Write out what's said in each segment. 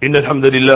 إن الحمد لله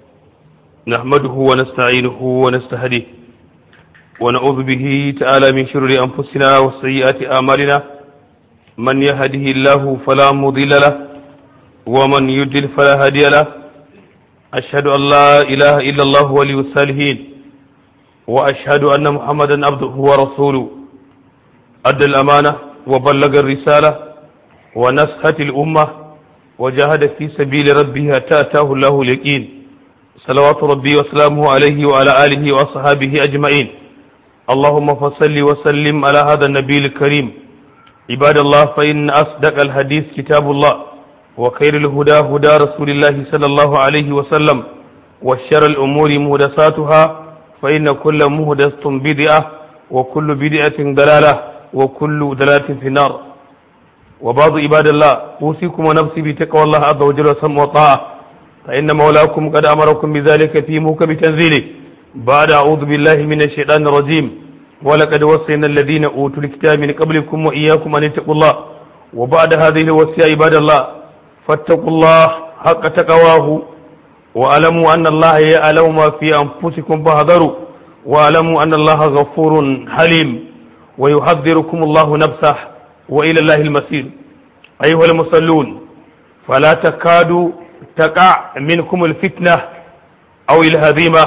نحمده ونستعينه ونستهديه ونعوذ به تعالى من شرور أنفسنا وسيئات أعمالنا من يهده الله فلا مضل له ومن يضلل فلا هادي له أشهد أن لا إله إلا الله ولي الصالحين وأشهد أن محمدا عبده ورسوله أدى الأمانة وبلغ الرسالة ونصحت الأمة وجاهد في سبيل ربه حتى أتاه الله اليقين صلوات ربي وسلامه عليه وعلى آله وأصحابه أجمعين اللهم فصل وسلم على هذا النبي الكريم عباد الله فإن أصدق الحديث كتاب الله وخير الهدى هدى رسول الله صلى الله عليه وسلم وشر الأمور مهدساتها فإن كل مهدسة بدعة وكل بدعة ضلالة وكل ضلالة في النار وبعض عباد الله أوصيكم ونفسي بتقوى الله عز وجل وسمع وطاعة فإن مولاكم قد أمركم بذلك في موكب تنزيله بعد أعوذ بالله من الشيطان الرجيم ولقد وصينا الذين أوتوا الكتاب من قبلكم وإياكم أن اتقوا الله وبعد هذه الوصية عباد الله فاتقوا الله حق تقواه واعلموا أن الله يعلم ما في أنفسكم فاحذروا واعلموا أن الله غفور حليم ويحذركم الله نفسه وإلى الله المسير أيها المصلون فلا تكاد تقع منكم الفتنة أو الهزيمة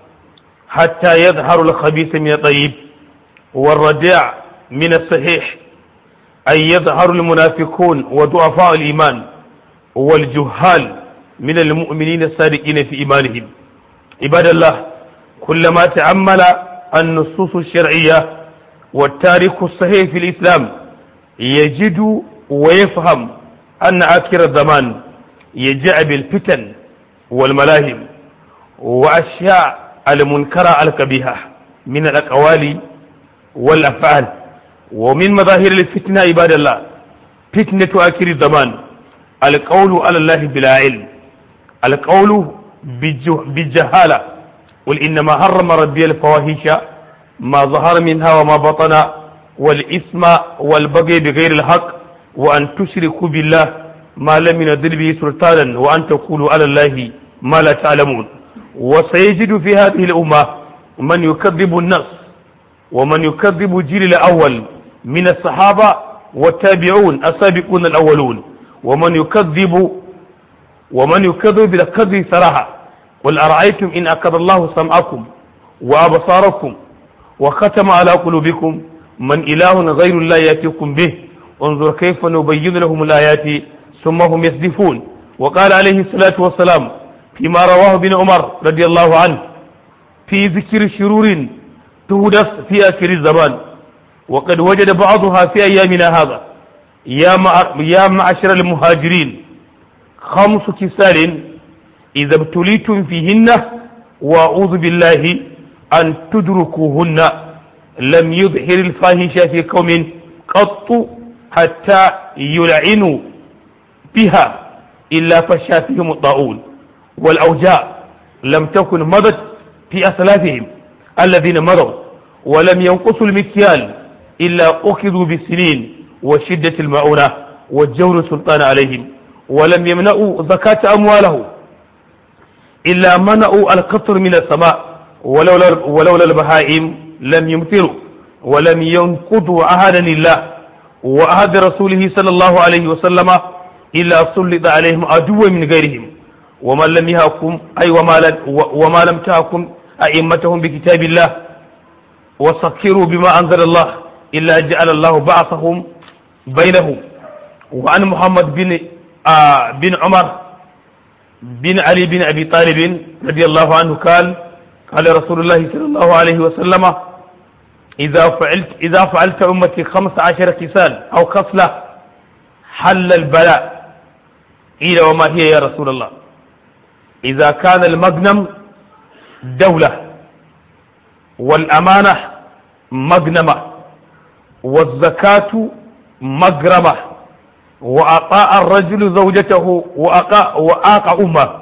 حتى يظهر الخبيث من الطيب والرديع من الصحيح أي يظهر المنافقون وضعفاء الإيمان والجهال من المؤمنين الصادقين في إيمانهم عباد الله كلما تأمل النصوص الشرعية والتاريخ الصحيح في الإسلام يجد ويفهم أن آخر الزمان يجاء بالفتن والملاهم وأشياء المنكرة الكبيهة من الأقوال والأفعال ومن مظاهر الفتنة عباد الله فتنة آخر الزمان القول على الله بلا علم القول بالجهالة قل إنما حرم ربي الفواحش ما ظهر منها وما بطن والإثم والبغي بغير الحق وأن تشركوا بالله ما لم ينزل به سلطانا وأن تقولوا على الله ما لا تعلمون وسيجد في هذه الأمة من يكذب النص ومن يكذب الجيل الأول من الصحابة والتابعون السابقون الأولون ومن يكذب ومن يكذب بالكذب صراحة قل أرأيتم إن أكد الله سمعكم وأبصاركم وختم على قلوبكم من إله غير الله يأتيكم به انظر كيف نبين لهم الآيات ثم هم يصدفون وقال عليه الصلاة والسلام فيما رواه ابن عمر رضي الله عنه في ذكر شرور تهدف في آخر الزمان وقد وجد بعضها في أيامنا هذا يا يا معشر المهاجرين خمس كسال إذا ابتليتم فيهن وأعوذ بالله أن تدركوهن لم يظهر الفاحشة في قوم قط حتى يلعنوا بها إلا فشا فيهم الطاعون والأوجاع لم تكن مضت في أسلافهم الذين مضوا ولم ينقصوا المكيال إلا أخذوا بالسنين وشدة المعونة والجور السلطان عليهم ولم يمنعوا زكاة أموالهم إلا منعوا القطر من السماء ولولا, ولولا البهائم لم يمطروا ولم ينقضوا عهدا الله وعهد رسوله صلى الله عليه وسلم إلا سلط عليهم عدوا من غيرهم ومن لم يحكم أي وما, وما لم تحكم أئمتهم بكتاب الله وسكروا بما أنزل الله إلا جعل الله بعثهم بينهم وعن محمد بن آه بن عمر بن علي بن أبي طالب رضي الله عنه قال قال رسول الله صلى الله عليه وسلم إذا فعلت إذا فعلت أمتي خمس عشر كسال أو خصلة حل البلاء قيل وما هي يا رسول الله إذا كان المغنم دولة والأمانة مغنمة والزكاة مغرمة وأطاع الرجل زوجته وأقا وآق أمه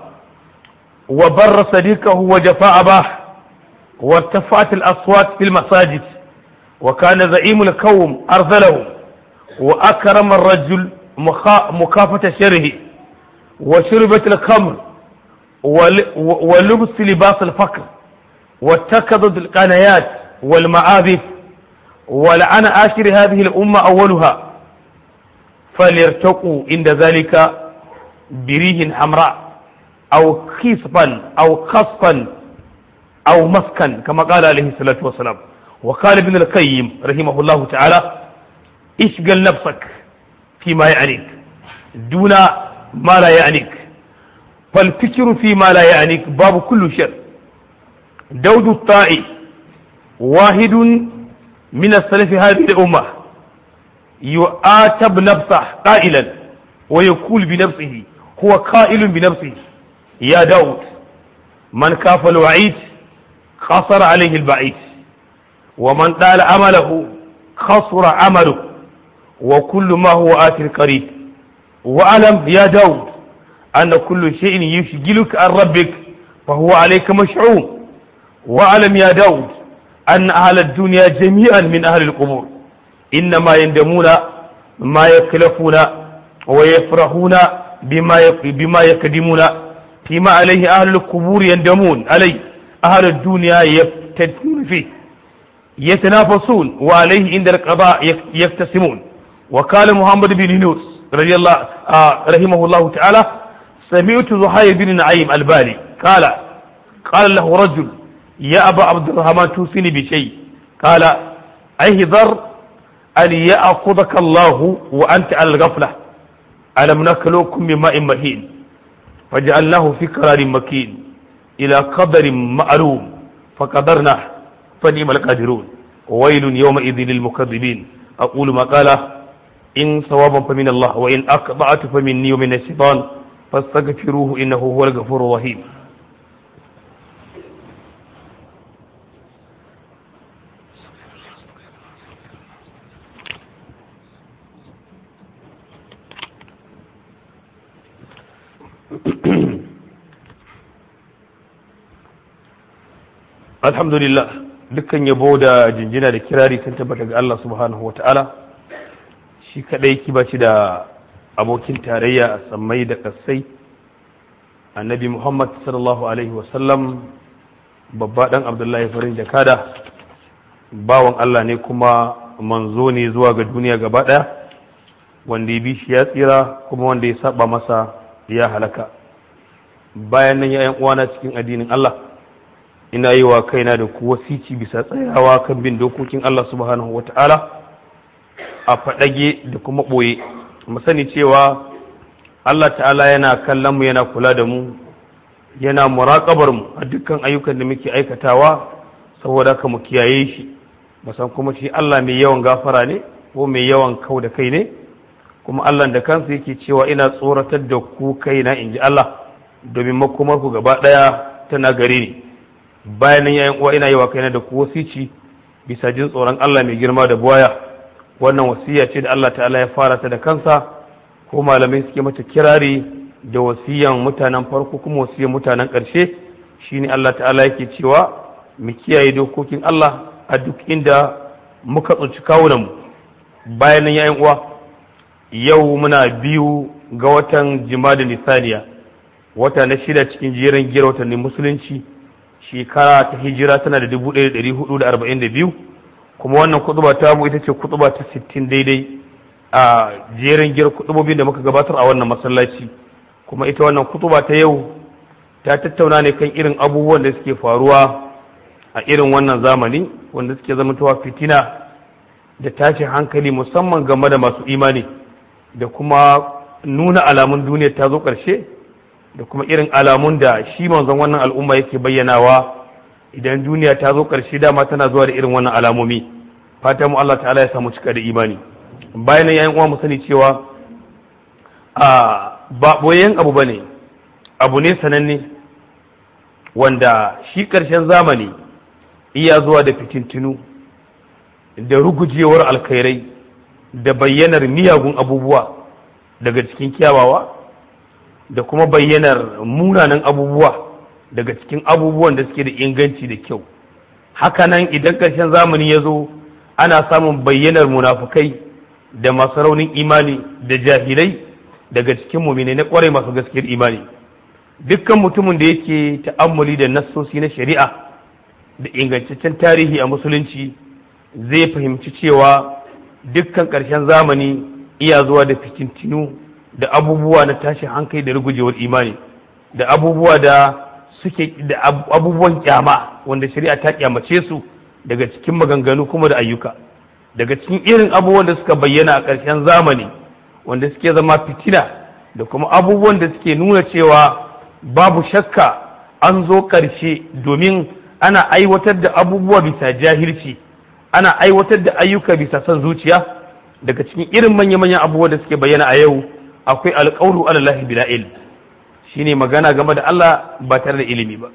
وبر صديقه وجفاء أباه وارتفعت الأصوات في المساجد وكان زعيم القوم أرذله وأكرم الرجل مخا- مكافة شره وشربت الخمر ولبس لباس الفقر واتخذت القنايات والمعابث ولعن آخر هذه الأمة أولها فليرتقوا عند ذلك بريح حمراء أو خصبا أو خصفا أو مسكا كما قال عليه الصلاة والسلام وقال ابن القيم رحمه الله تعالى اشغل نفسك فيما يعنيك دون ما لا يعنيك فالفكر فيما لا يعنيك باب كل شر دود الطائي واحد من السلف هذه الأمة يؤاتب نفسه قائلا ويقول بنفسه هو قائل بنفسه يا داود من كاف الوعيد خسر عليه البعيد ومن طال عمله خسر عمله وكل ما هو آت قريب واعلم يا داود أن كل شيء يشغلك عن ربك فهو عليك مشعوم واعلم يا داود أن أهل الدنيا جميعا من أهل القبور إنما يندمون ما يكلفون ويفرحون بما بما يقدمون فيما عليه أهل القبور يندمون عليه أهل الدنيا يفتتون فيه يتنافسون وعليه عند القضاء يقتسمون وقال محمد بن يونس رضي الله آه رحمه الله تعالى سمعت زهير بن نعيم البالي قال قال له رجل يا أبا عبد الرحمن توصيني بشيء قال احذر أن يأخذك الله وأنت على الغفلة ألم نخلقكم من ماء مهين فجعلناه في قرار مكين إلى قدر معلوم فقدرناه فنعم القادرون وويل يومئذ للمكذبين أقول ما قال إن صوابا فمن الله وإن أقطعت فمني ومن الشيطان فاستغفروه إنه هو الغفور الرحيم alhamdulillah dukkan yabo da jinjina da kirari sun tabbata ga Allah subhanahu wa ta'ala shi kadai ki ba shi da abokin tarayya a sammai da kasai annabi muhammad sallallahu alaihi wasallam babba dan abdullahi farin jakada bawan Allah ne kuma manzo ne zuwa ga duniya gaba daya wanda ya bi shi ya tsira kuma wanda ya saba masa ya halaka bayan nan ya uwana cikin addinin Allah ina yi wa kaina da ku wasici bisa tsayawa kan bin dokokin Allah subhanahu wa ta'ala a faɗage da kuma ɓoye mu sani cewa Allah ta'ala yana kallon mu yana kula da mu yana muraƙabar mu a dukkan ayyukan da muke aikatawa saboda ka mu kiyaye shi musan kuma shi Allah mai yawan gafara ne ko mai yawan kau da kai ne kuma Allah da kansa yake cewa ina tsoratar da ku kaina in ji Allah domin makomar ku gaba ɗaya tana gare ni bayan nan yayin uwa ina yi wa kaina da ku wasici bisa jin tsoron Allah mai girma da buwaya wannan wasiya ce da Allah ta'ala ya fara ta da kansa ko malamai suke mata kirari da wasiyan mutanen farko kuma wasiyan mutanen ƙarshe shine Allah ta'ala yake cewa mu kiyaye dokokin Allah a duk inda muka tsinci kawunanmu bayan nan yayin uwa yau muna biyu ga watan jima'a nisaniya wata na shida cikin jerin gira watannin musulunci shekara ta hijira tana da dubu ɗaya da ɗari hudu da arba'in da biyu kuma wannan kutuba ta mu ita ce kutuba ta sittin daidai a jerin gir kutubobin da muka gabatar a wannan masallaci kuma ita wannan kutuba ta yau ta tattauna ne kan irin abubuwan da suke faruwa a irin wannan zamani wanda suke zamantowa fitina da tashin hankali musamman game da masu imani da kuma nuna alamun duniya ta zo ƙarshe da kuma irin alamun da shi manzon wannan al'umma yake bayyanawa idan duniya ta zo ƙarshe dama tana zuwa da irin wannan alamomi fatan mu Allah ta'ala ya samu cika da imani bayan nan yayin uwa mu sani cewa a ba boyen abu bane abu ne sananne wanda shi ƙarshen zamani iya zuwa da fitintinu da rugujewar alkhairai da bayyanar miyagun abubuwa daga cikin kyawawa da kuma bayyanar munanan abubuwa daga cikin abubuwan da suke da inganci da kyau hakanan idan ƙarshen zamani ya zo ana samun bayyanar munafukai da masu raunin imani da jahilai daga cikin mumine na kwarai masu gaskiyar imani dukkan mutumin da yake ta'ammuli da nassosi na shari'a da ingantaccen tarihi a musulunci zai fahimci cewa dukkan ƙarshen zamani iya zuwa da fitintinu da abubuwa na tashin hankali da rugujewar imani da abubuwa da suke da abubuwan kyama wanda shari'a ta kyamace su daga cikin maganganu kuma da ayyuka daga cikin irin abubuwan da suka bayyana a ƙarshen zamani wanda suke zama fitina da kuma abubuwan da suke nuna cewa babu shakka an zo ƙarshe domin ana aiwatar da abubuwa bisa jahilci ana aiwatar da ayyuka bisa son zuciya daga cikin irin manya-manyan abubuwa da suke bayyana a yau akwai alƙawlu alallahi bila ilm shine magana game da Allah ba tare da ilimi ba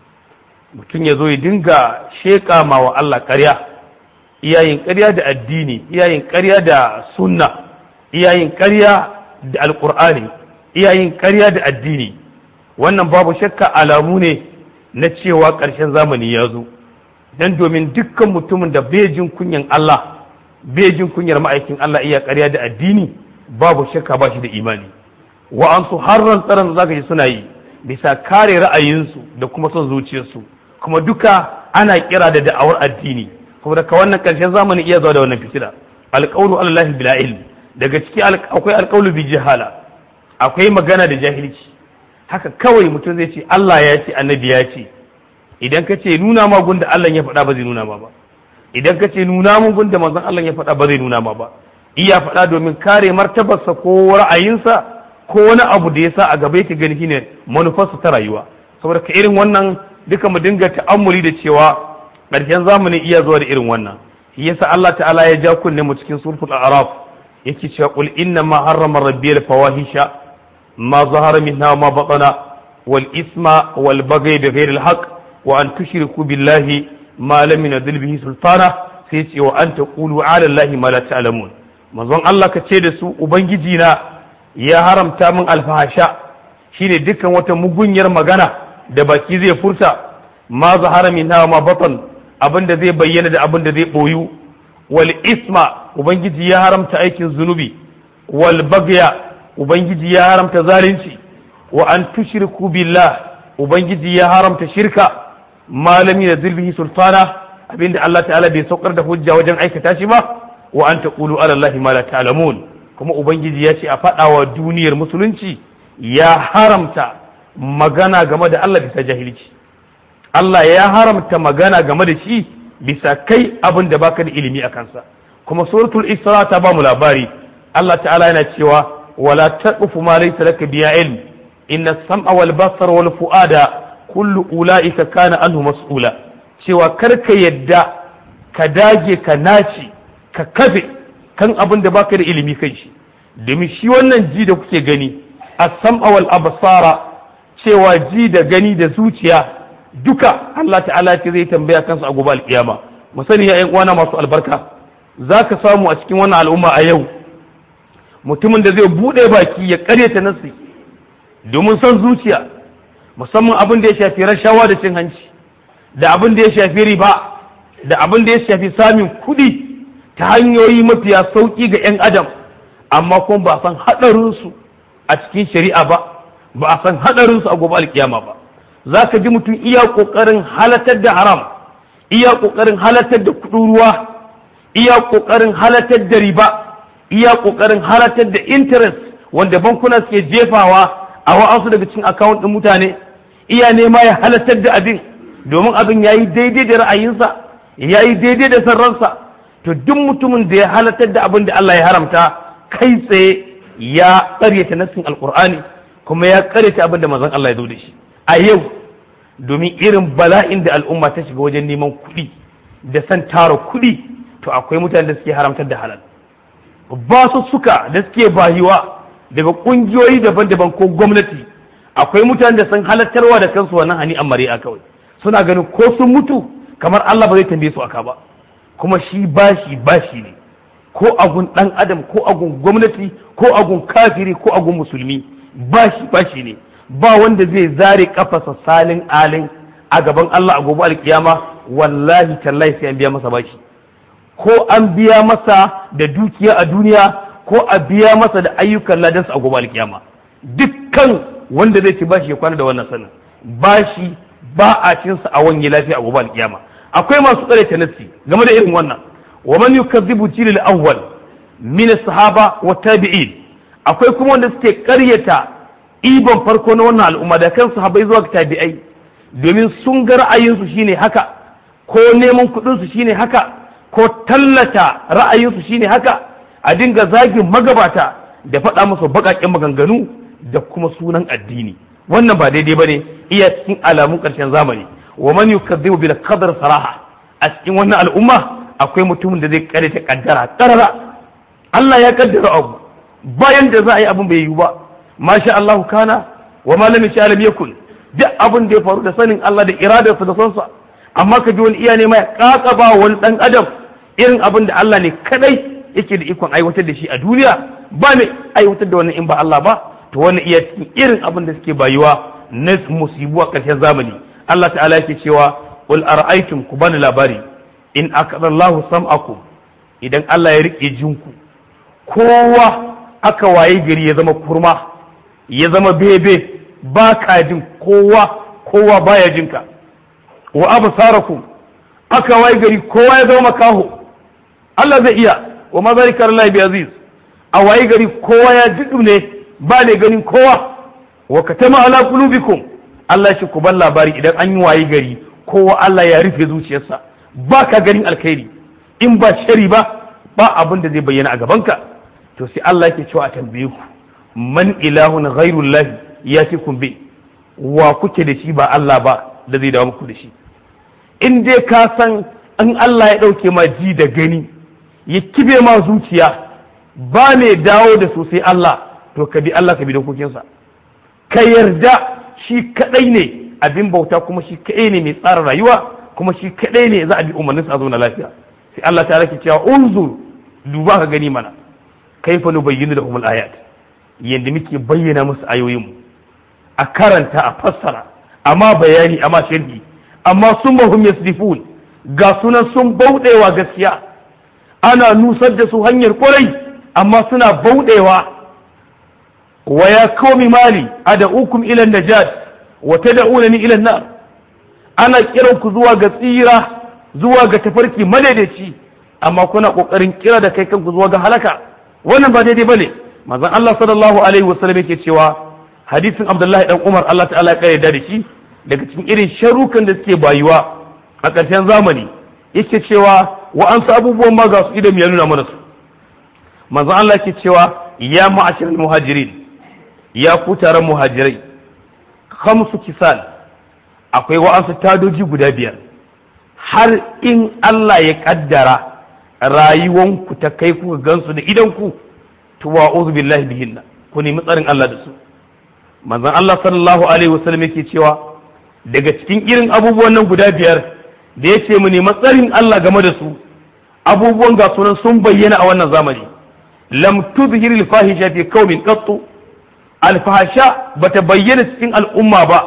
mutum ya zo ya dinga sheƙa ma wa Allah ƙarya iyayin ƙarya da addini iyayin ƙarya da sunna iyayin ƙarya da alƙur'ani iyayin ƙarya da addini wannan babu shakka alamu ne na cewa ƙarshen zamani ya zo dan domin dukkan mutumin da bai jin kunyan Allah bai jin kunyar ma'aikin Allah iya ƙarya da addini babu shakka ba shi da imani wa'ansu har rantsaran zaka ji suna yi bisa kare ra'ayinsu da kuma son zuciyarsu kuma duka ana kira da da'awar addini kuma daga wannan ƙarshen zamani iya zuwa da wannan fitila alƙawlu alallahi bila ilm daga ciki akwai alƙawlu bi jahala akwai magana da jahilci haka kawai mutum zai ce Allah ya ce annabi ya ce idan ka ce nuna ma gunda Allah ya faɗa ba zai nuna ma ba idan ka ce nuna mun gunda manzon Allah ya faɗa ba zai nuna ma ba iya faɗa domin kare martabarsa ko ra'ayinsa ko wani abu da ya sa a gaba yake gani shine manufarsa ta rayuwa saboda ka irin wannan duka mu dinga ta'ammuli da cewa ƙarshen zamani iya zuwa da irin wannan shi yasa Allah ta'ala ya ja kunne mu cikin suratul a'raf yake cewa qul inna ma harrama rabbiyal fawahisha ma zahara minha ma batana wal isma wal baghy bighayri al haqq wa an tushriku billahi ma lam yunzil bihi sultana sai ce wa an taqulu ala allahi ma la ta'lamun manzon Allah ka ce da su ubangiji na ya haramta min alfahasha shine dukkan wata mugunyar magana da baki zai furta ma zahara minha ma batan abinda zai bayyana da abinda zai boyu wal isma ubangiji ya haramta aikin zunubi wal bagya ubangiji ya haramta zalunci wa an tushriku billah ubangiji ya haramta shirka malami da zilbihi sultana abinda Allah ta'ala bai saukar da hujja wajen aikata shi ba wa an taqulu ala allahi ma la ta'lamun kuma ubangiji ya ce a faɗa wa duniyar musulunci ya haramta magana game da Allah bisa jahilci Allah ya haramta magana game da shi bisa kai abin da baka da ilimi a kansa kuma suratul isra ta ba mu labari Allah ta'ala yana cewa wala taqfu ma laysa laka biya ilm inna sam'a wal basar wal fuada kullu ulaika kana anhu mas'ula cewa kar ka yadda ka dage ka naci ka kafe kan abin da baka da ilimi kai shi domin shi wannan ji da kuke gani as-sam'a wal absara cewa ji da gani da zuciya duka Allah ta'ala ce zai tambaya kansu a gobe alkiyama mu sani ya uwana masu albarka zaka samu a cikin wannan al'umma a yau mutumin da zai bude baki ya karyata nasi domin son zuciya musamman abin da ya shafi rashawa da cin hanci da abin da ya shafi riba da abin da ya shafi samun kuɗi ta hanyoyi mafiya sauƙi ga 'yan adam amma kuma ba san haɗarinsu a cikin shari'a ba ba a san haɗarinsu a gobe alkiyama ba za ka ji mutum iya ƙoƙarin halatar da haram iya ƙoƙarin halatar da kuɗin ruwa iya ƙoƙarin halatar da riba iya ƙoƙarin halatar da interest wanda bankuna suke jefawa a wa'ansu daga cikin akawun ɗin mutane iya nema ya halatar da abin domin abin ya yi daidai da ra'ayinsa ya yi daidai da sarransa to duk mutumin da ya halatar da abin da Allah ya haramta kai tsaye ya ƙaryata nassin alƙur'ani kuma ya ƙaryata abin da manzon Allah ya zo da shi a yau domin irin bala'in da al'umma ta shiga wajen neman kuɗi da san tara kuɗi to akwai mutanen da suke haramtar da halal ba su suka da suke bayiwa daga ƙungiyoyi daban-daban ko gwamnati akwai mutanen da sun halattarwa da kansu wannan hani an mari'a kawai suna ganin ko sun mutu kamar Allah ba zai tambaye su aka ba kuma shi bashi bashi ne ko agun dan adam ko agun gwamnati ko agun kafiri ko agun musulmi bashi bashi ne ba wanda zai zare kafasa salin alin a gaban Allah a gobe alkiyama wallahi tallahi sai an biya masa bashi ko an biya masa da dukiya a duniya ko a biya masa da ayyukan ladansa a gobe alkiyama dukkan wanda zai ci bashi ya kwana da wannan sanin bashi ba a cin sa a wani lafiya a gobe alkiyama akwai masu tsare ta nassi game da irin wannan wa man yukazzibu jilil awwal min sahaba wa tabi'in akwai kuma wanda suke karyata ibon farko na wannan al'umma da kan sahabbai zuwa tabi'ai domin sun ga ra'ayinsu shine haka ko neman kuɗinsu shine haka ko tallata ra'ayinsu shine haka a dinga zagin magabata da faɗa musu baƙaƙen maganganu da kuma sunan addini wannan ba daidai bane iya cikin alamun ƙarshen zamani wa man yukazzibu bil qadar saraha a cikin wannan al'umma akwai mutumin da zai kare ta kaddara karara Allah ya kaddara abu bayan da za a yi abin bai yiwu ba masha Allah kana wa ma lam yasha lam yakun duk abin da ya faru da sanin Allah da iradarsa da sonsa amma ka ji wani iya ne mai kakaba wani dan adam irin abin da Allah ne kadai yake da ikon aiwatar da shi a duniya ba mai aiwatar da wannan in ba Allah ba to wani iya cikin irin abin da suke bayuwa na musibu a ƙarshen zamani Allah ta'ala yake cewa qul ara'aytum ku bani labari in akadallahu sam'akum idan Allah ya rike jinku kowa aka waye gari ya zama kurma ya zama bebe ba ka jin kowa kowa baya jinka wa absarakum aka waye gari kowa ya zama makaho Allah zai iya wa ma zalika lillahi bi aziz a waye gari kowa ya jidu ne ba ne ganin kowa wa katama ala qulubikum Allah shi ku ban labari idan an yi waye gari kowa Allah ya rufe zuciyarsa ba ka ganin alkhairi in ba shari ba ba abin da zai bayyana a gabanka to sai Allah yake cewa a tambaye ku man ilahun ghairullah yatikum bi wa kuke da shi ba Allah ba da zai dawo muku da shi in dai ka san in Allah ya dauke ma ji da gani ya kibe ma zuciya ba ne dawo da su sai Allah to ka bi Allah ka bi dokokinsa ka yarda shi kadai ne abin bauta kuma shi kadai ne mai tsara rayuwa kuma shi kadai ne za a bi umarninsa a zauna lafiya sai Allah ta rake cewa unzur duba ka gani mana kaifa nubayyinu lahum al-ayat yanda muke bayyana musu ayoyin a karanta a fassara amma bayani amma sharhi amma sun mahum yasdifun ga sunan sun bauɗewa gaskiya ana nusar da su hanyar kwarai amma suna bauɗewa wa ya qaumi mali ad'ukum ila najat wa tad'unani ila an-nar ana kiran ku zuwa ga tsira zuwa ga tafarki madaidaici amma kuna kokarin kira da kai kanku zuwa ga halaka wannan ba daidai bane manzon Allah sallallahu alaihi wasallam yake cewa hadisin Abdullahi dan Umar Allah ta'ala ya kare da shi daga cikin irin sharukan da suke bayuwa a ƙarshen zamani yake cewa wa an sa abubuwan ma ga su idan ya nuna mana su manzon Allah yake cewa ya ma'ashiral muhajirin ya ku taron muhajirai khamsu kisal akwai wa'ansu tadoji guda biyar har in Allah ya kaddara rayuwanku ta kai kuka gansu da idanku to wa billahi bihinna ku nemi tsarin Allah da su manzon Allah sallallahu alaihi wasallam yake cewa daga cikin irin abubuwan nan guda biyar da ya ce mu nemi tsarin Allah game da su abubuwan ga sunan sun bayyana a wannan zamani lam tuzhir al-fahisha fi qaumin qattu al-fahisha bata bayyana cikin al'umma ba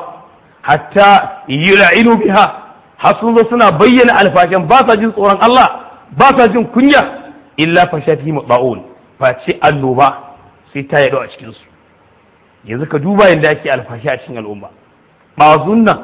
hatta yul'inu biha har sun zo suna bayyana alfashan ba sa jin tsoron Allah ba sa jin kunya illa fashati mutba'un face annoba sai ta yaɗo a cikin su yanzu ka duba yadda ake alfashi a cikin al'umma ɓazun nan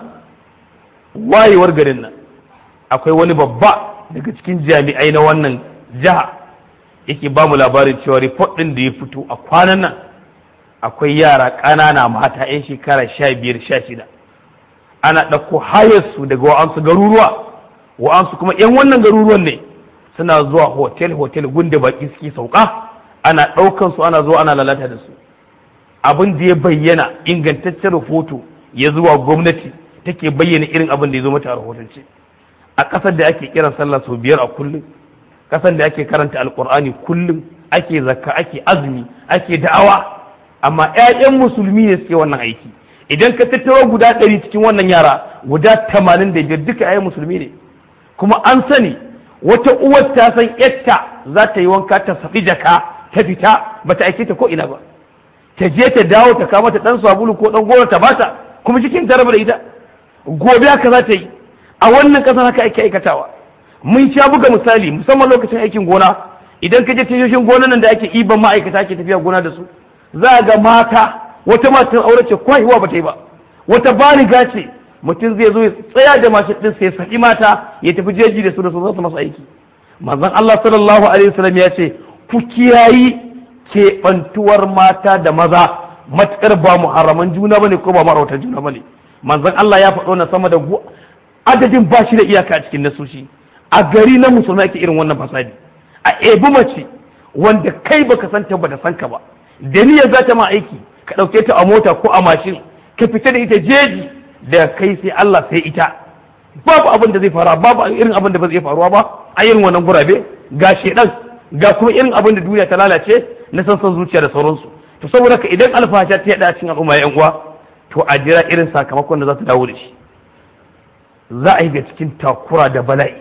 wayewar garin nan akwai wani babba daga cikin jami'ai na wannan jiha yake ba mu labarin cewa report ɗin da ya fito a kwanan nan akwai yara ƙanana mata 'yan shekara sha biyar sha shida ana ɗauko hayarsu daga wa'ansu garuruwa wa'ansu kuma 'yan wannan garuruwan ne suna zuwa hotel hotel gunda baki suke sauka ana ɗaukan su ana zuwa ana lalata da su abin da ya bayyana ingantaccen rahoto ya zuwa gwamnati take bayyana irin abin da ya zo mata a rahotance a ƙasar da ake kiran sallah sau biyar a kullum ƙasar da ake karanta alƙur'ani kullum ake zakka ake azumi ake da'awa amma 'ya'yan musulmi ne suke wannan aiki idan ka tattaro guda ɗari cikin wannan yara guda tamanin da biyar duka 'ya'yan musulmi ne kuma an sani wata uwar ta san yatta za ta yi wanka ta saɓi jaka ta fita ba ta aike ta ko ina ba ta je ta dawo ta kama ta ɗan sabulu ko ɗan goro ta bata kuma cikin ta raba da ita gobe haka za ta yi a wannan ƙasar haka ake aikatawa mun sha buga misali musamman lokacin aikin gona idan ka je tashoshin gona nan da ake iban ma'aikata ake tafiya gona da su za ga mata wata matan aure ce kwahiwa ba ta yi ba wata baliga ce mutum zai zo ya tsaya da mashin din sai saki mata ya tafi jeji da su da su za su masa aiki manzon Allah sallallahu alaihi wasallam ya ce ku kiyayi keɓantuwar mata da maza matukar ba muharraman juna bane ko ba marautar juna bane manzon Allah ya faɗo na sama da adadin ba shi da iyaka a cikin nasoshi a gari na musulmai ake irin wannan fasadi a ebi mace wanda kai baka san ta ba da san ka ba da niyyar za ta ma aiki ka ɗauke ta a mota ko a mashin ka fita da ita jeji da kai sai Allah sai ita babu abin da zai faru babu irin abin da ba zai faruwa ba a irin wannan gurabe ga shedan ga kuma irin abin da duniya ta lalace na san san zuciya da sauransu to saboda ka idan alfasha ta yada cikin al'umma yan uwa to a jira irin sakamakon da za ta dawo da shi za a yi ga cikin takura da bala'i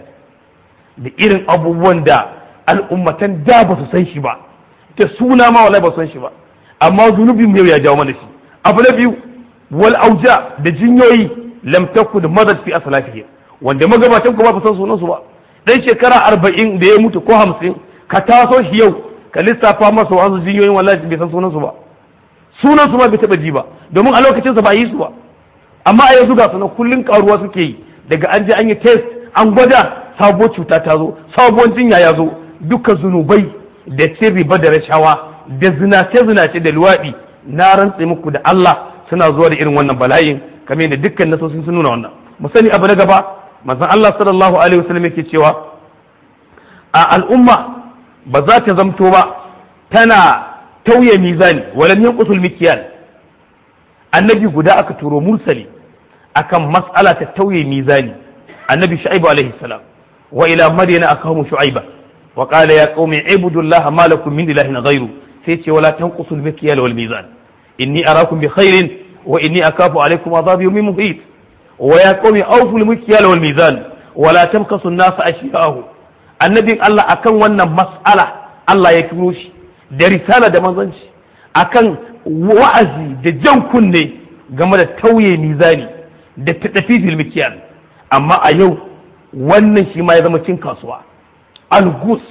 da irin abubuwan da al'ummatan da ba su san shi ba da suna ma wallahi ba su san shi ba amma zunubin yau ya jawo mana shi abu na biyu wal auja da jinyoyi lam takud madad fi aslafihim wanda magabatan ku ba san sunan su ba dan shekara arba'in da ya mutu ko hamsin ka taso shi yau ka lissafa masa wasu jinyoyin wallahi bai san sunan su ba sunan su ma bai taba ji ba domin a lokacin sa ba yi su ba amma a yanzu ga sunan kullun karuwa suke yi daga an je an yi test an gwada sabuwar cuta ta zo sabuwar jinya ya zo duka zunubai da cin riba da rashawa da zinace-zinace da luwaɗi na rantse muku da Allah suna zuwa da irin wannan bala'in kamar yadda dukkan nasosin sun nuna wannan mu sani abu na gaba manzon Allah sallallahu alaihi wasallam yake cewa a al'umma ba za ta zamto ba tana tauye mizani walam yanqusul mikyal annabi guda aka turo mursali akan mas'ala ta tauye mizani annabi shu'aibu alaihi salam wa ila madyana akahu shu'aiba wa qala ya qaumi ibudullaha ma lakum min ilahin ghayru sai ce wala tanqusul mikyal wal mizan inni arakum bi khairin wa inni akafu alaykum adhab yawmin muhit wa ya qaumi awfu al mikyal wal mizan wala tamkasu an-nas ashya'ahu annabin Allah akan wannan mas'ala Allah ya turo shi da risala da manzanci akan wa'azi da jan kunne game da tauye mizani da taɗafifil mikyal amma a yau wannan shi ma ya zama cin kasuwa algus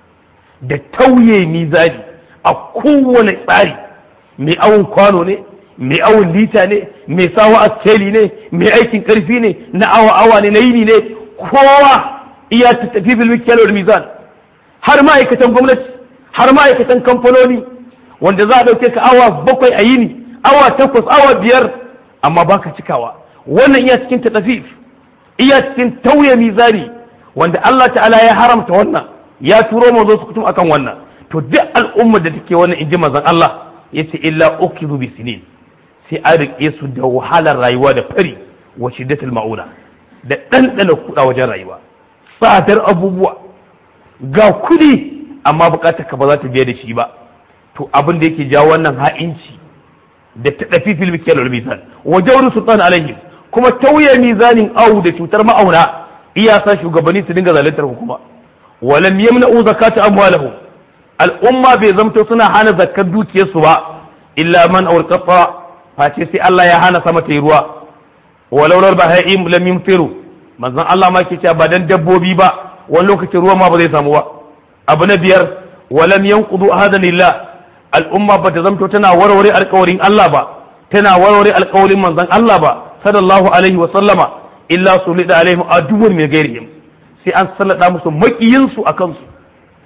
da tauye mizani a kowane tsari mai awon kwano ne mai awon lita ne mai sawa askeli ne mai aikin karfi ne na awa awa ne na yini ne kowa iya taɗafifil mikyal wal mizan har ma'aikatan gwamnati har ma'aikatan kamfanoni wanda za a ɗauke ka awa bakwai a yini awa takwas awa biyar amma baka cikawa wannan iya cikin taɗafif iya cikin tauye mizani wanda Allah ta'ala ya haramta wannan ya turo manzo su kutum akan wannan to duk al'ummar da take wannan inji manzon Allah yace illa ukizu bi sinin sai an rike su da wahalar rayuwa da fari wa shiddatul mauna da ɗanɗana kuɗa wajen rayuwa tsadar abubuwa ga kuɗi amma bukatar ka ba za ta biya da shi ba to abin da yake jawo wannan ha'inci da ta ɗafi fil mikiyar wal mizan wa jawru sultan alaihim kuma tauye mizanin awu da cutar ma'auna iya sa shugabanni su dinga zaluntar hukuma wa lam yamna'u zakata amwalihim al'umma bai zamto suna hana zakkar dukiyarsu ba illa man awqafa face sai Allah ya hana sama ta yi ruwa walau lal baha'im lam yumtiru manzon Allah ma ke cewa ba dan dabbobi ba wani lokacin ruwa ma ba zai samu ba abu na biyar walam yanqudu ahadanillah al'umma ba ta zamto tana warware alkawarin Allah ba tana warware alkawarin manzon Allah ba sallallahu alaihi wa sallama illa sulida alaihim aduwwun min ghairihim sai an sallada musu makiyin su akan su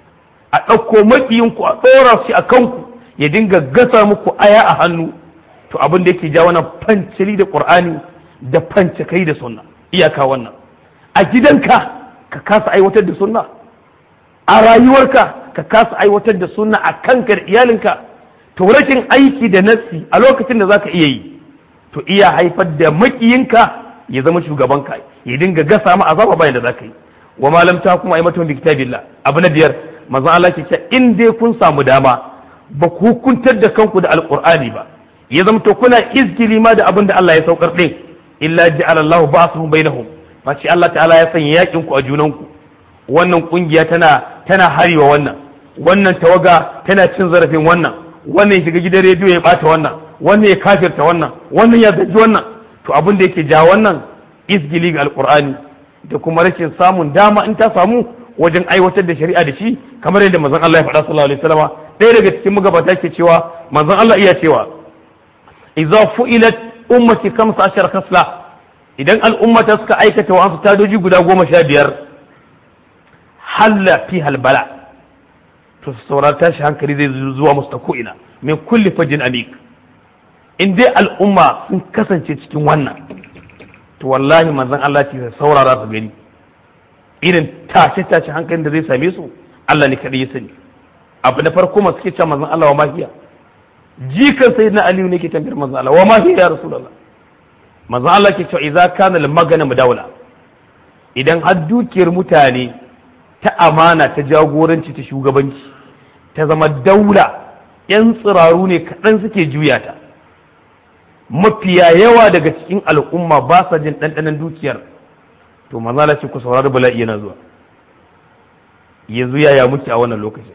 a ɗauko makiyin ku a ɗora shi a kanku ya dinga gasa muku aya a hannu to abin da yake ja wannan fancili da qur'ani da kai da sunna iyaka wannan a gidanka ka kasa aiwatar da sunna a rayuwarka ka kasa aiwatar da sunna a kanka da iyalinka to rashin aiki da nassi a lokacin da zaka iya yi to iya haifar da makiyinka ya zama shugabanka ya dinga gasa ma azaba bayan da zaka yi wa malam ta kuma aimatun bi kitabillah abu na biyar manzon Allah ke cewa in dai kun samu dama ba ku hukuntar da kanku da alqur'ani ba ya zama to kuna izgili ma da abin da Allah ya saukar din illa ja'ala Allahu ba'suhum bainahum fa Allah ta'ala ya sanya yakin ku a junanku wannan kungiya tana tana harewa wannan wannan tawaga tana cin zarafin wannan wannan ya shiga gidan rediyo ya bata wannan wannan ya kafirta wannan wannan ya zaji wannan to abin da yake ja wannan izgili ga alqur'ani da kuma rashin samun dama in ta samu wajen aiwatar da shari'a da shi kamar yadda manzon Allah ya faɗa sallallahu alaihi wasallam ɗaya daga cikin magabata ke cewa manzon Allah iya cewa idza fu'ilat ummati kamsa ashar kasla idan al'ummata suka aikata wa su tadoji guda goma sha biyar halla fi halbala to su saurar tashi hankali zai zuwa musu ta ko'ina min kulli fajin amik in dai al'umma sun kasance cikin wannan to wallahi manzon Allah ce saurara su gani irin tashe tashe hankalin da zai same su Allah ne kadai ya sani abu na farko masu ke cewa manzon Allah wa mahiya jikan sayyidina Aliyu ne ke tambayar manzon Allah wa mahiya ya rasulullah manzon Allah ke cewa idza kana al magana mudawla idan har dukiyar mutane ta amana ta jagoranci ta shugabanci ta zama daula yan tsiraru ne kaɗan suke juya ta mafiya yawa daga cikin al'umma ba sa jin ɗanɗanon dukiyar to manzala ce ku saurari bala'i yana zuwa yanzu yaya muke a wannan lokacin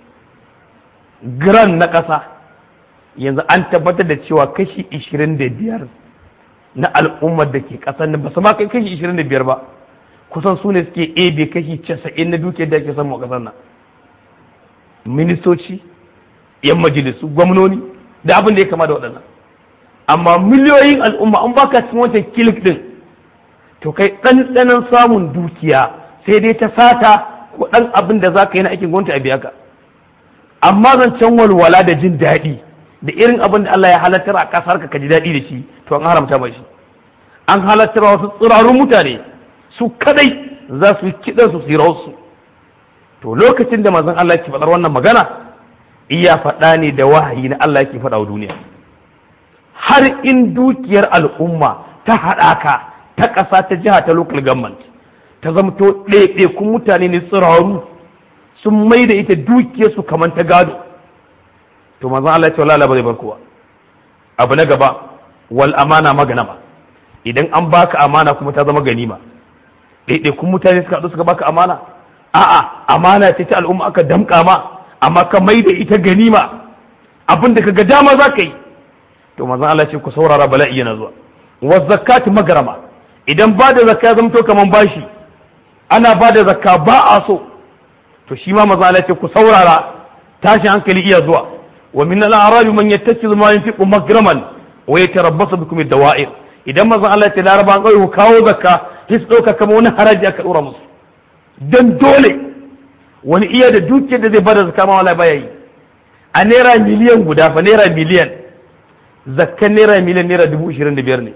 gran na ƙasa yanzu an tabbatar da cewa kashi 25 na al'ummar da ke ƙasar nan ba su ma kai kashi 25 ba kusan su ne suke ebe kashi 90 na dukiyar da ake samu a ƙasar nan ministoci yan majalisu gwamnoni da abin da ya kama da waɗannan amma miliyoyin al'umma an baka cikin wancan kilik din to kai ɗanɗanon samun dukiya sai dai ta sata ko ɗan abin da za ka yi na aikin gwamnati a biya ka amma zancen walwala da jin daɗi da irin abin da Allah ya halartar a ƙasar ka ji daɗi da shi to an haramta mai shi an halartar wasu tsirarun mutane su kadai za su yi kiɗan su su to lokacin da manzon Allah ke faɗar wannan magana iya faɗa ne da wahayi na Allah yake faɗa wa duniya har in dukiyar al'umma ta haɗaka ta ƙasa ta jiha ta local government ta zamto ɗaiɗaikun mutane ne tsiraru sun mai da ita dukiyarsu kamar ta gado to manzon Allah ya ce wala ba zai bar kowa abu na gaba wal amana maganama idan an baka amana kuma ta zama ganima ɗaiɗaikun mutane suka haɗu suka baka amana a'a amana ce ta al'umma aka damƙa ma amma ka mai da ita ganima abin da ka ga dama za ka yi to manzon Allah ce ku saurara bala'i yana zuwa wa zakati magrama idan ba da zakka ya zamto kaman bashi ana ba da zakka ba a so to shi ma manzon Allah ce ku saurara tashi hankali iya zuwa wa min al-a'rab man yattakizu ma yunfiqu magraman wa yatarabbasu bikum ad-dawa'ir idan manzon Allah ce laraba an ku kawo zakka sai su dauka kamar wani haraji aka dora musu dan dole wani iya da dukiyar da zai bada zakka ma wallahi baya yi a naira miliyan guda fa naira miliyan zakkan naira miliyan naira dubu ishirin da biyar ne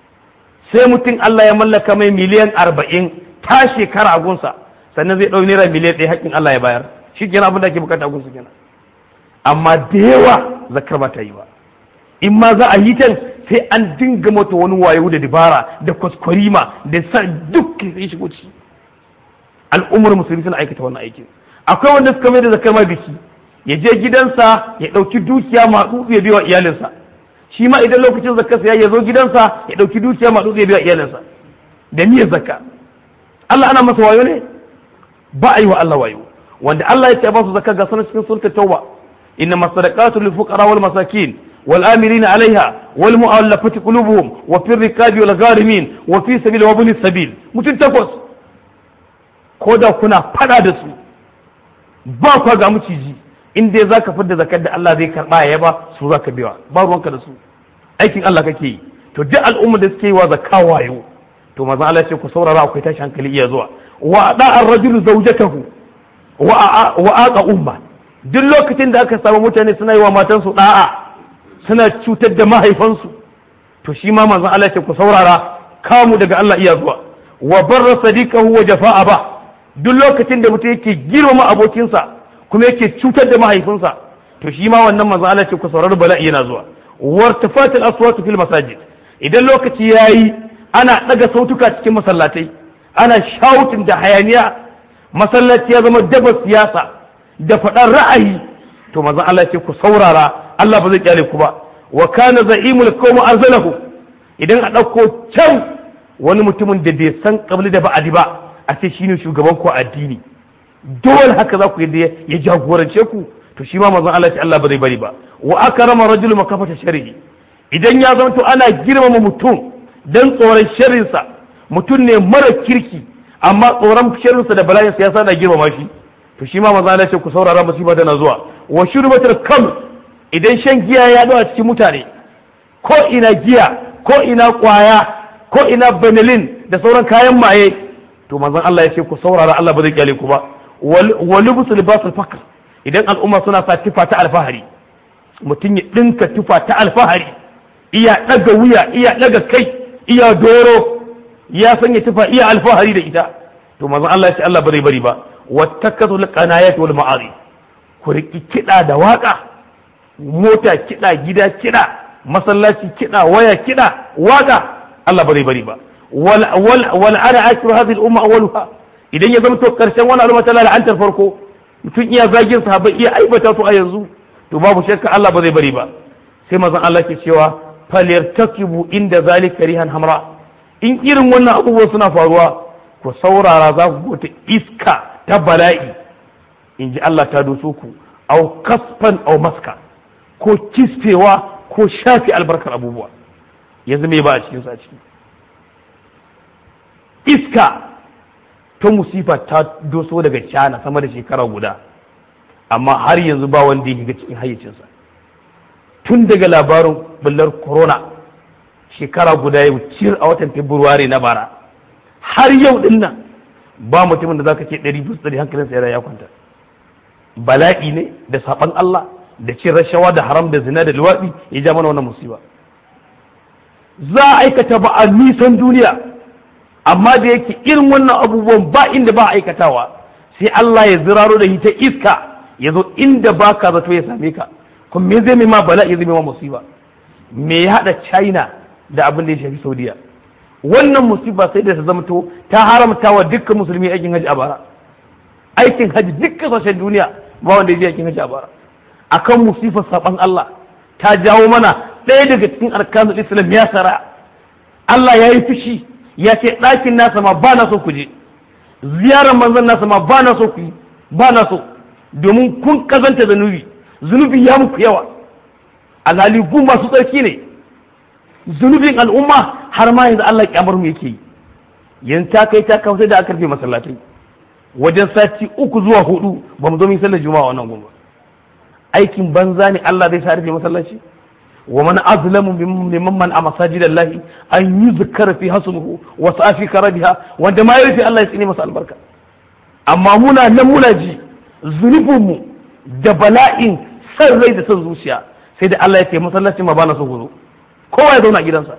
sai mutum Allah ya mallaka mai miliyan arba'in ta shekara a gunsa sannan zai ɗau naira miliyan ɗaya haƙƙin Allah ya bayar shi kenan abin da ake bukata a gunsa kenan amma da yawa zakkar ba ta yi ba in ma za a yi ta sai an dinga mata wani wayo da dabara da kwaskwarima da sa duk sai shigo ciki al'ummar musulmi suna aikata wannan aikin akwai wanda suka mai da zakkar ma biki ya je gidansa ya ɗauki dukiya masu ya biya wa iyalinsa shi ma idan lokacin zakkarsa ya zo gidansa ya ɗauki dukiya ma ya biya iyalinsa da niyyar zakka Allah ana masa wayo ne ba a yi wa Allah wayo wanda Allah ya ce ba su zakka ga sanar cikin sulta tauba inna masadaqatu lil fuqara wal masakin wal amilina alaiha wal mu'allafati qulubuhum wa fi rikabi wal gharimin wa fi sabil wa ibn sabil mutun takwas ko da kuna fada da su ba kwa ga miciji in dai zaka fidda zakar da Allah zai karba ya ba su zaka biya ba ruwanka da su aikin Allah kake yi to duk al'umma da suke yi wa zakka wayo to maza Allah ce ku saurara akwai tashi hankali iya zuwa wa da ar-rajulu zawjatahu wa wa aqa umma duk lokacin da aka samu mutane suna yi wa matansu da'a suna cutar da mahaifansu to shi ma manzon Allah ce ku saurara kamu daga Allah iya zuwa wa barra sadiqahu wa jafa'a ba duk lokacin da mutum yake girmama abokinsa kuma yake cutar da mahaifinsa to shi ma wannan manzo Allah ce ku saurari bala'i yana zuwa wartafatil aswatu fil masajid idan lokaci yayi ana daga sautuka cikin masallatai ana shouting da hayaniya masallaci ya zama daba siyasa da faɗar ra'ayi to manzo Allah ce ku saurara Allah ba zai kyale ku ba wa kana za'imul qawmi arzalahu idan a ɗauko can wani mutumin da bai san kabli da ba'adi ba a ce shine shugaban ku addini dole haka za ku yadda ya jagorance ku to shi ma manzon Allah ce Allah ba zai bari ba wa akrama rajul makafata sharri idan ya zanto ana girmama mutum dan tsoron sharrinsa mutum ne mara kirki amma tsoron sharrinsa da bala'in sa yasa na girmama shi to shi ma manzon Allah ce ku saurara musiba tana zuwa wa shurbatul kam idan shan giya ya dawo a cikin mutane ko ina giya ko ina kwaya ko ina benelin da sauran kayan maye to manzon Allah ya ce ku saurara Allah ba zai kyale ku ba wal busu libasul fakr idan al'umma suna sa tufa ta alfahari mutum ya dinka tufa ta alfahari iya daga wuya iya daga kai iya doro ya sanya tufa iya alfahari da ita to manzon Allah ya ce Allah ba zai bari ba wattakatul qanayat wal ma'ari ku riki kida da waka mota kida gida kida masallaci kida waya kida waka Allah ba zai bari ba wal wal wal ana akiru hadhihi al umma awwaluha idan ya zama to karshen wani al'umma ta la'antar farko mutum iya zagin sahabbai iya aibata su a yanzu to babu shakka Allah ba zai bari ba sai manzon Allah ke cewa falyartakibu inda zalika rihan hamra in irin wannan abubuwan suna faruwa ku saurara za ku ta iska ta bala'i in ji Allah ta doso ku au kasfan au maska ko kisfewa ko shafi albarkar abubuwa yanzu me ba a cikin a ciki iska ta musifa ta doso daga cana sama da shekara guda amma har yanzu ba wanda ya shiga cikin hayyacinsa tun daga labarin bullar corona shekara guda yau cir a watan february na bara har yau din nan ba mutumin da zaka ce ɗari bisa ɗari hankalinsa yana ya kwanta bala'i ne da saɓan Allah da cin rashawa da haram da zina da luwaɗi ya ja mana wannan musiba za a aikata ba a nisan duniya amma da yake irin wannan abubuwan ba inda ba a aikatawa sai Allah ya ziraro da ita iska ya zo inda ba ka zato ya same ka kuma me zai mai ma bala'i zai mai ma musiba me ya haɗa china da abin da ya shafi saudiya wannan musiba sai da ta zamto ta haramta wa dukkan musulmi aikin haji a bara aikin haji duk kasashen duniya ba wanda ya je aikin haji a bara akan musifar saban Allah ta jawo mana ɗaya daga cikin arkanul islam ya sara Allah ya yi fushi ya ce ɗakin nasa ma ba na so ku je ziyarar manzon nasa ma ba na so ku yi ba na so domin kun kazanta zunubi zunubi ya muku yawa alhali gun masu tsarki ne zunubin al'umma har ma yanzu Allah kyamar mu yake yi yanzu ta kai ta kawo sai da aka rufe masallatai wajen sati uku zuwa hudu ba mu zo mun sallar juma'a wannan gumba aikin banza ne Allah zai sa rufe masallaci wa man azlamu mimman man a masajidallahi an yuzkara fi hasmuhu wa safi karabiha wanda ma ya rufe Allah ya tsine masa albarka amma muna nan muna ji zunubin mu da bala'in san rai da san zuciya sai da Allah ya ce masallacin ma bana so ku zo kowa ya zauna a gidansa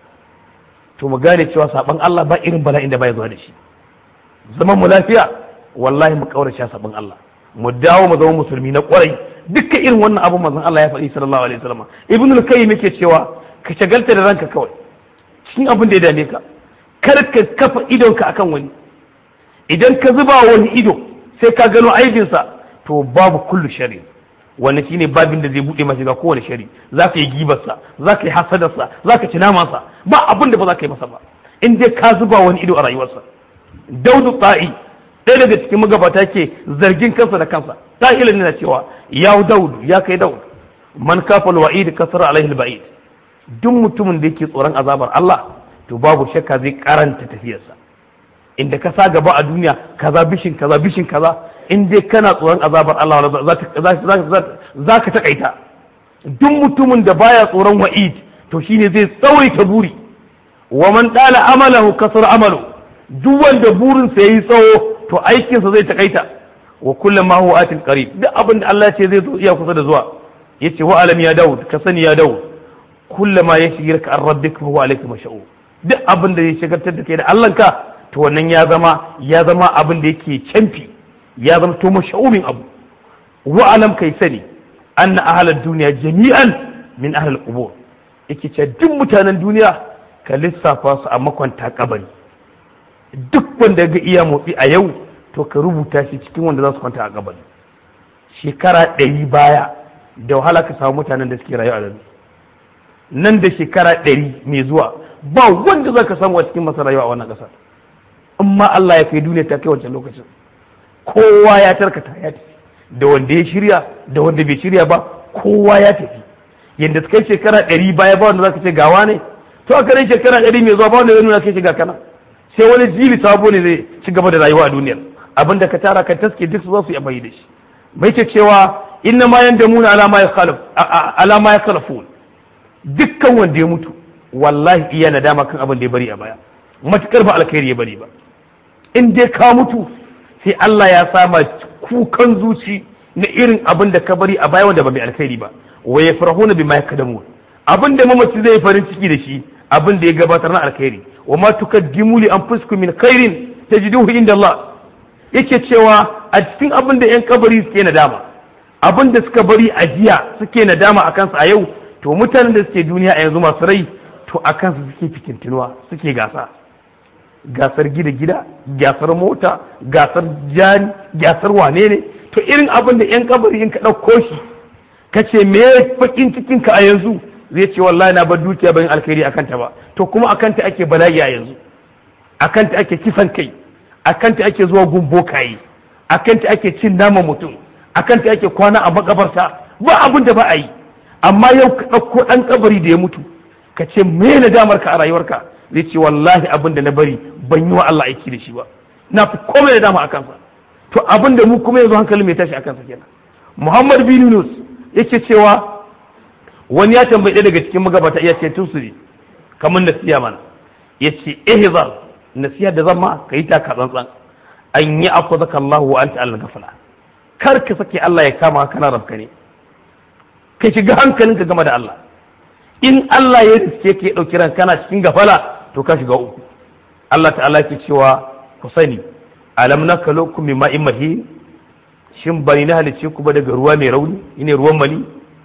to mu gane cewa saban Allah ba irin bala'in da baya zuwa da shi zaman mu lafiya wallahi mu kaurace saban Allah mu dawo mu zama musulmi na kwarai dukkan irin wannan abun manzon Allah ya faɗi sallallahu alaihi wasallam ibnu al-qayyim yake cewa ka shagalta da ranka kawai cikin abin da ya dame ka kar ka kafa idonka akan wani idan ka zuba wani ido sai ka gano aibinsa to babu kullu shari'a wannan shine babin da zai bude masa ga kowane shari za ka yi gibarsa za ka yi hasadarsa za ka ci namansa ba abin da ba za ka yi masa ba in dai ka zuba wani ido a rayuwarsa daudu tsa'i ɗaya daga cikin magabata ke zargin kansa da kansa ta'ilin na cewa ya daudu ya kai daudu man kafa wa'id kasara alaihi ba'id duk mutumin da yake tsoron azabar Allah to babu shakka zai karanta tafiyarsa inda ka sa gaba a duniya kaza bishin kaza bishin kaza in dai kana tsoron azabar Allah za ka takaita duk mutumin da baya tsoron wa'id to shine zai tsawaita buri wa man dala amalahu kasar amalu duk wanda burin sa yayi tsawo to aikinsa zai takaita wa kullum ma huwa atin qarib duk abin da Allah ya ce zai zo iya kusa da zuwa yace wa alam ya daud ka sani ya daud kullama yashghirka an rabbika fa huwa alayka mash'u duk abin da zai shagaltar da kai da Allah ka to wannan ya zama ya zama abin da yake canfi ya zama to mashaumin abu wa alam kai sani anna ahlad duniya jami'an min ahlul qubur yake ce duk mutanen duniya ka lissafa su a makwanta kabari duk wanda ga iya motsi a yau to ka rubuta shi cikin wanda za su kwanta a kabari shekara ɗari baya da wahala ka samu mutanen da suke rayu a nan nan da shekara ɗari mai zuwa ba wanda za ka samu a cikin masa rayuwa a wannan ƙasa amma Allah ya kai duniya ta kai wancan lokacin kowa ya tarkata ya tafi da wanda ya shirya da wanda bai shirya ba kowa ya tafi yadda kai shekara ɗari baya ba wanda zaka ce gawa ne to a kare shekara ɗari mai zuwa ba wanda zai nuna kai shiga kana sai wani jili sabo ne zai ci gaba da rayuwa a duniyar abinda ka tara ka taske duk su za su yi amfani da shi mai ce cewa inna ma yanda muna alama ya khalaf alama ya khalafun dukkan wanda ya mutu wallahi iya nadama kan abin da ya bari a baya matukar ba alkhairi ya bari ba in dai ka mutu sai Allah ya sama kukan zuci na irin abin da ka bari a baya wanda ba mai alkhairi ba wa yafrahuna bima yakdamu abin da mamaci zai farin ciki da shi abin da ya gabatar na alkhairi wa ma tukaddimu li anfusikum min khairin tajiduhu inda Allah yake cewa a cikin abin da yan kabari suke nadama abin da suka bari a jiya suke nadama a kansu a yau to mutanen da suke duniya a yanzu masu rai to a kansu suke fikintinuwa suke gasa gasar gida gida gasar mota gasar jani gasar wane ne to irin abin da yan kabari in ka ɗauko shi ka ce me fakin cikin ka a yanzu zai ce wallahi na bar dukiya bayan alkhairi akan ta ba to kuma akan ta ake bala'i a yanzu akan ta ake kisan kai akan ta ake zuwa gumbo kayi akan ta ake cin nama mutum akan ta ake kwana a makabarta ba abin da ba a yi amma yau ka ɗauko ɗan kabari da ya mutu ka ce me na damar ka a rayuwarka zai ce wallahi abin da na bari ban yi wa Allah aiki da shi ba na fi komai da dama a kansa to abin da mu kuma yanzu hankali mai tashi a kansa kenan Muhammad bin Yunus yake cewa wani ya tambayi ɗaya daga cikin magabata iya ce tusuri kamar nasiya mana ya ce ihzar nasiya da zama ka yi taka tsantsan an yi akwazaka Allah wa anta al-ghafala kar ka sake Allah ya kama kana rabka ne ka shiga hankalinka game da Allah in Allah ya riske ka ya dauki ran kana cikin gafala to ka shiga uku Allah ta'ala ke cewa ku sani alam nakalukum min ma'in mahin shin bani na halice ku ba daga ruwa mai rauni ine ruwan mali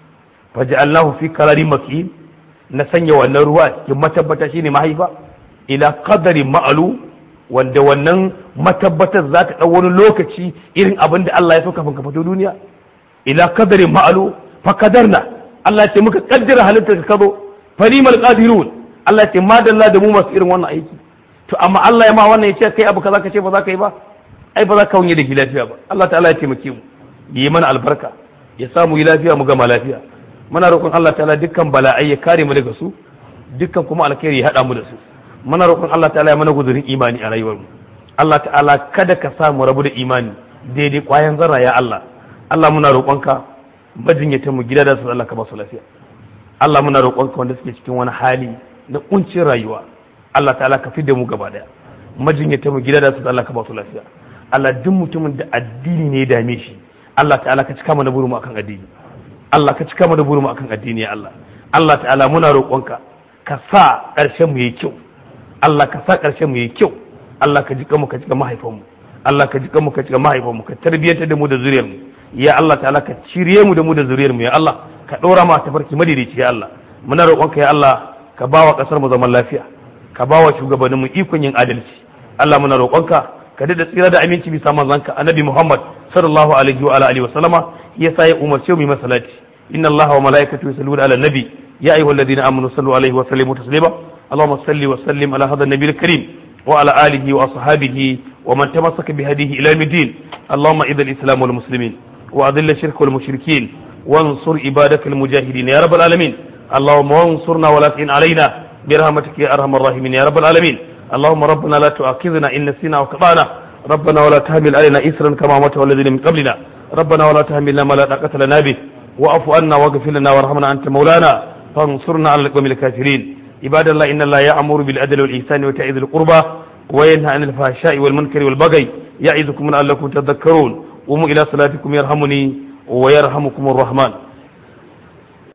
faj'alnahu fi qararin makin na sanya wannan ruwa cikin matabbata shine mahaifa ila qadari ma'alu wanda wannan matabbatar za ta ɗau wani lokaci irin abin da Allah ya so kafin ka fito duniya ila qadarin ma'alu fa qadarna Allah ya ce muka kaddara halittar ka zo falimal qadirun Allah ya ce madalla da mu masu irin wannan aiki to amma Allah ya ma wannan ya ce kai abu kaza ka ce ba za ka yi ba ai ba za ka wunye da ki lafiya ba Allah ta'ala ya taimake mu yi mana albarka ya samu yi lafiya mu gama lafiya muna roƙon Allah ta'ala dukkan bala'ai ya kare mu daga su dukkan kuma alkhairi ya haɗa mu da su muna roƙon Allah ta'ala ya mana guzurin imani a rayuwar mu Allah ta'ala kada ka sa mu rabu da imani daidai ƙwayan zarra ya Allah Allah muna roƙonka majinyata mu gida da su Allah ka ba su lafiya Allah muna roƙonka wanda suke cikin wani hali na kuncin rayuwa Allah ta'ala ka fidda mu gaba daya majinyata mu gida da su Allah ka ba su lafiya Allah duk mutumin da addini ne ya dame shi Allah ta'ala ka cika mana burin mu akan addini Allah ka cika mana burin mu akan addini ya Allah Allah ta'ala muna roƙonka ka sa ƙarshen mu yayi kyau Allah ka sa ƙarshen mu yayi kyau Allah ka jika mu ka jika mahaifanmu Allah ka jika mu ka jika mahaifanmu ka tarbiyyantar da mu da zuriyar mu ya Allah ta'ala ka cire mu da mu da zuriyar mu ya Allah ka ɗora ma tafarki madaidaici ya Allah muna roƙonka ya Allah ka bawa ƙasar mu zaman lafiya ka bawa shugabannin mu ikon yin adalci Allah muna roƙonka ka da tsira da aminci bisa manzanka annabi Muhammad sallallahu alaihi wa alihi wa sallama yasa ya umarce mu yi masalati inna Allah wa malaikatahu yusalluna ala nabi ya ayyuhalladhina amanu sallu alaihi wa sallimu taslima اللهم صل وسلم على هذا النبي الكريم وعلى آله وأصحابه ومن تمسك بهديه إلى يوم الدين اللهم إذا الإسلام والمسلمين وأذل الشرك والمشركين وانصر عبادك المجاهدين يا رب العالمين اللهم وانصرنا ولا تعن علينا برحمتك يا أرحم الراحمين يا رب العالمين اللهم ربنا لا تؤاخذنا إن نسينا وكفانا ربنا ولا تحمل علينا إسرا كما مت الذين من قبلنا ربنا ولا تحملنا ما لا طاقة لنا به واعف عنا واغفر لنا وارحمنا أنت مولانا فانصرنا على القوم الكافرين عباد الله إن الله يأمر بالعدل والإحسان وإيتاء ذي القربى وينهى عن الفحشاء والمنكر والبغي يعظكم لعلكم تذكرون قوموا إلى صلاتكم يرحمني ويرحمكم الرحمن